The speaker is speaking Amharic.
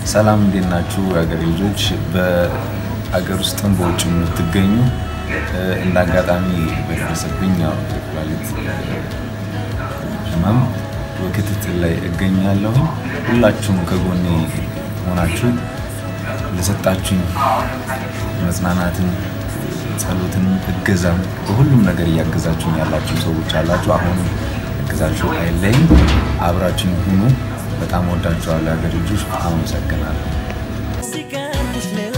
ሰላም እንዴት ናችሁ? የሀገሬ ልጆች በሀገር ውስጥም በውጭ የምትገኙ እንደ አጋጣሚ በደረሰብኝ ያው የኩላሊት ህመም በክትትል ላይ እገኛለሁ። ሁላችሁም ከጎኔ ሆናችሁ ለሰጣችሁኝ መጽናናትን፣ ጸሎትን፣ እገዛም በሁሉም ነገር እያገዛችሁኝ ያላችሁ ሰዎች አላችሁ። አሁንም እገዛችሁ አይለይም። አብራችሁኝ ሁኑ። በጣም ወዳችኋለሁ። የሀገሬ ልጆች አመሰግናለሁ። ሲቀርቡሽ ሌላ